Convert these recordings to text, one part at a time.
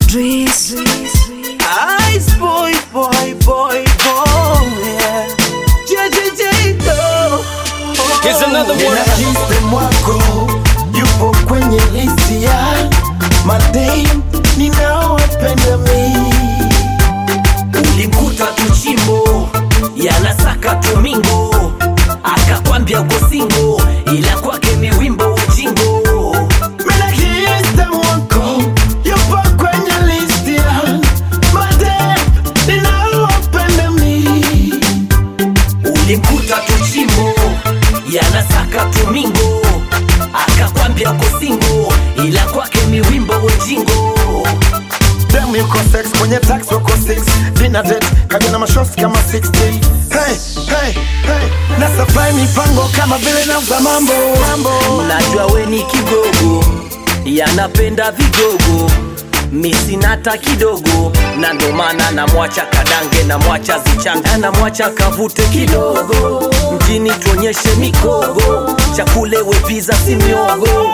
Dries. Ice boy, boy, boy, boy, yeah. JJJ, no. Here's another one. Nina system wako yupo kwenye listi ya madem ninaowapenda mi. Ulimkuta tuchimbo yanasaka tumingo, akakwambia uko singo, ila kwake ni wimbo ujingo. Nina system wako yupo kwenye listi ya madem ninaowapenda mi. Ulimkuta tuchimbo yanasaka tumingo, akakwambia uko singo, ila kwake ni wimbo ujingo. Dem yuko sex kwenye tax wako 6 dinner date kaja na mashosti kama 60 hey, hey, hey. na supply mipango kama vile nauza mambo mambo Najua we ni kigogo, yanapenda vigogo misinata kidogo, na ndo maana namwacha kadange, namwacha zichanga, namwacha kavute kidogo, mjini tuonyeshe mikogo, chakule wepiza si miogo.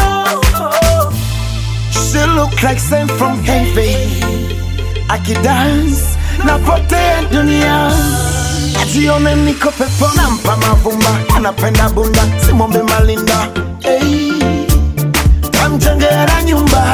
She look like sent from heaven Akidance napotea dunia Ajione niko pepo nampa mavumba Anapenda bunda simwombe malinda hey. Tamjengera nyumba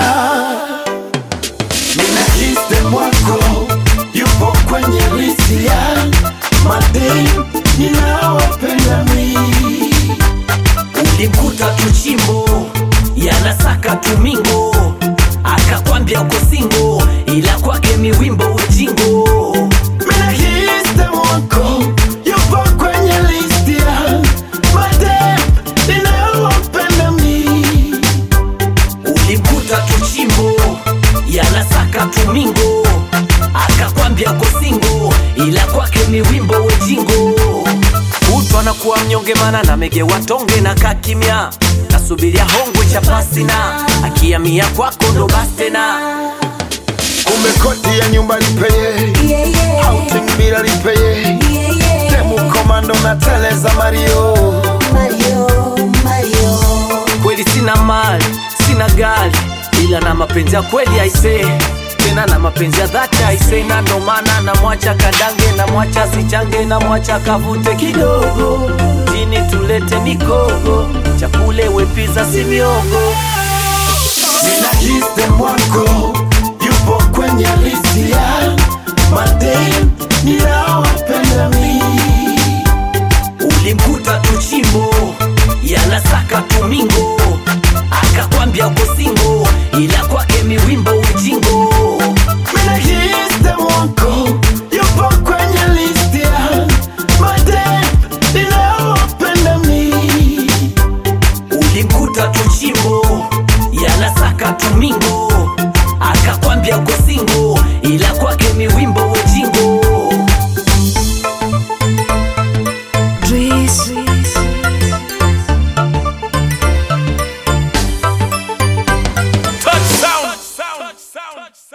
Nina system wako Yupo kwenye lisi ya Madem ninaowapenda mi Ulimkuta tuchimbo yanasaka tumingo, akakwambia uko singo, ila kwake miwimbo ujingo. Mina system wako Yupo kwenye listi ya Madem ninaowapenda mi Ulimkuta tuchimbo yanasaka tumingo, akakwambia uko singo, ila kwake ni wimbo ujingo. Utu anakuwa mnyonge mana na mege watonge na kakimya, nasubiria hongwe cha pasina, akiamia kwako ndo basi tena. Kumbe kodi ya nyumba lipeye Yeah, yeah. outing bila lipeye Yeah, yeah. demu komando na teleza mario Mario, Mario. Kweli sina mali, sina gari, ila na mapenzi ya kweli aisee tena na mapenzi ya dhati aisee, na ndo maana namwacha kadange, namwacha sichange, namwacha kavute kidogo, jini tulete mikogo, chakule wepiza si miogo. nina system wako